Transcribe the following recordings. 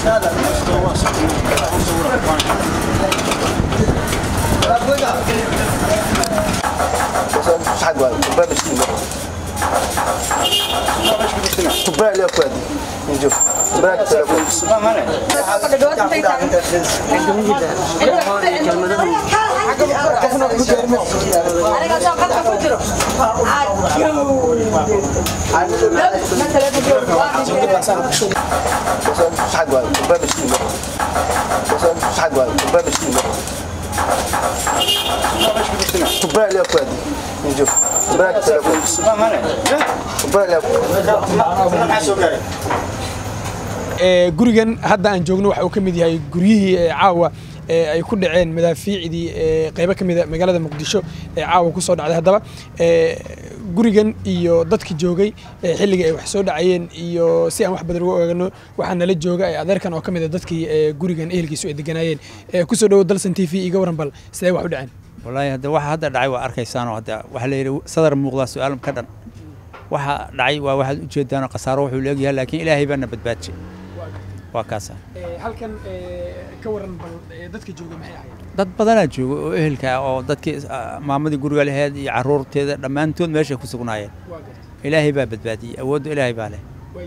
gurigan hadda aan joogno waxa uu ka mid yahay guryihii caawa ee ay ku dhaceen madaafiicdii qeybo ka mida magaalada muqdisho ee caawa ku soo dhacday haddaba gurigan iyo dadki joogay xilligii ay wax soo dhacayeen iyo si aan wax badan uga ogaano waxaa nala jooga adeerkan oo ka mid a dadkii gurigan ehelkiisu ay deganaayeen kusoo dhowo dalsan t v iga waran bal sidee wax u dhaceen wallaahi hadda waxa hadda dhacay waa arkaysaanoo hadda waxaa la yidhi sadar muuqdaa su-aal ka dhan waxa dhacay waa waxaad ujeedaanoo khasaaro wuxuu leegyahay laakiin ilaahay baana badbaadjay waa kaasa halkan ka waran bal dadka jooga maxay ahayd dad badanaa jooga oo ehelka ah oo dadkii maamadii guriga laheyd iyo carruurteeda dhammaantood meeshay ku sugnaayeen ilaahay baa badbaadiyey awoodda ilaahay baa leh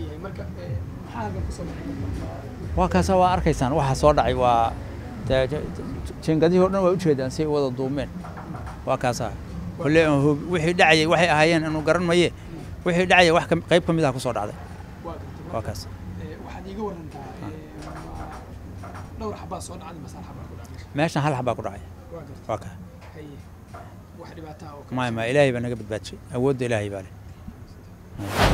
waa kaasa waa arkaysaan waxa soo dhacay waa jeengadihi o dhan waa ujeedaan say wada duumeen waa kaasa kole wixii dhacayay waxay ahaayeen inuu garan maye wixii dhacayay wax qayb ka mid ah ku soo dhacday waa kaas waxaad iiga warantaa dhowr xabaa soo dhacday masal xabaa ku dhacday meeshan hal xabaa ku dhacay waa ka wax dhibaataa oo maya maya ilaahay baa naga badbaadishay awoodda ilaahay baa leh